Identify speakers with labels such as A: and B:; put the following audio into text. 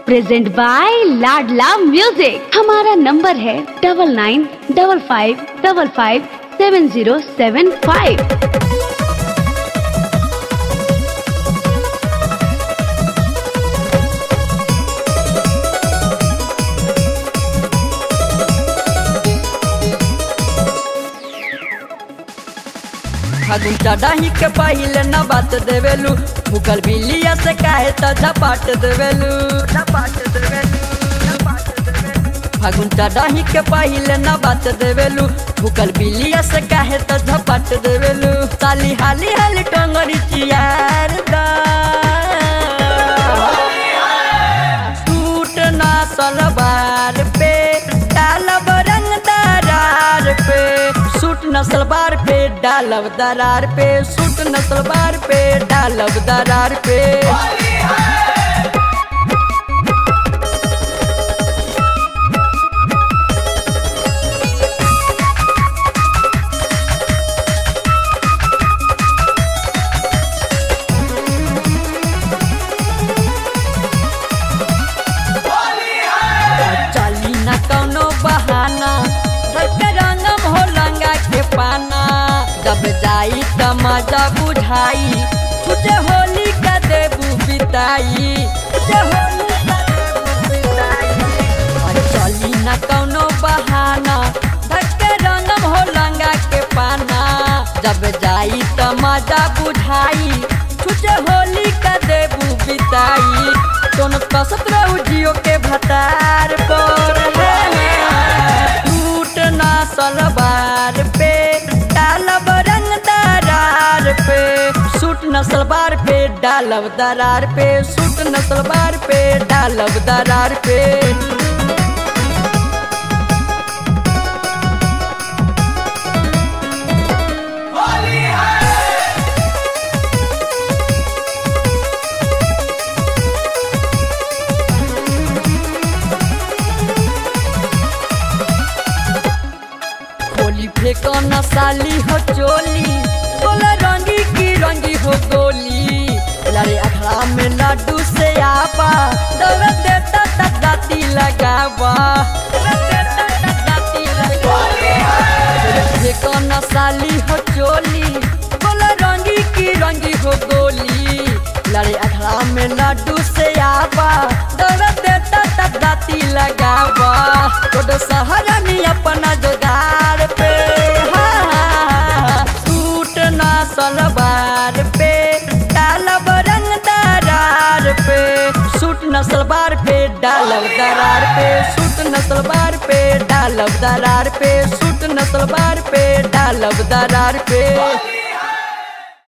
A: present by Ladla music हमारा number है double nine double five double five seven zero seven five
B: फागुन चढ़ाही के पहिले न बात देवेलू मुगल बिलिया से काहे त झपाट देवेलू फागुन चढ़ाही के पहिले न बात देवेलू मुगल बिलिया से काहे त झपाट देवेलू साली हाली हाली टंगरी चियार दा सूट ना सलवार पे डालब रंग दरार पे सूट न सलवार पे डालब दरार पे सूट न सलवार पे डालब दरार पे चली न कौनो बहाना रंग रंगम हो लंगा के पाना जब जाई त मजा बुझाई तुझे होली का देबू बिताई तुझे होली का देबू बिताई और चली न कौनो बहाना धक्के रंगम हो लंगा के पाना जब जाई त मजा बुझाई तुझे होली का देबू बिताई दोनों कसत रहू जियो के भतार पर टूट ना सलवार पे डालब रंग दरार पे सूट न सलवार पे डालब दरार पे सूट न सलवार पे डालब दरार पे होली फेंको न साली हो चोली बोला रंगी की रंगी हो गोली लड़े अखड़ा में लड्डू से आपा दौड़ देता तक दाती लगावा फेंको न साली हो चोली बोला रंगी की रंगी हो गोली लड़े अखड़ा में लड्डू से आपा दौड़ देता तक दाती लगावा तो सहारा में अपना जोगार पे हाँ, सूट ना सलवार पे डालब रंग दरार पे सूट न सलवार पे डालब दरार पे सूट न सलवार पे डालब दरार पे सूट न सलवार पे डालब दरार पे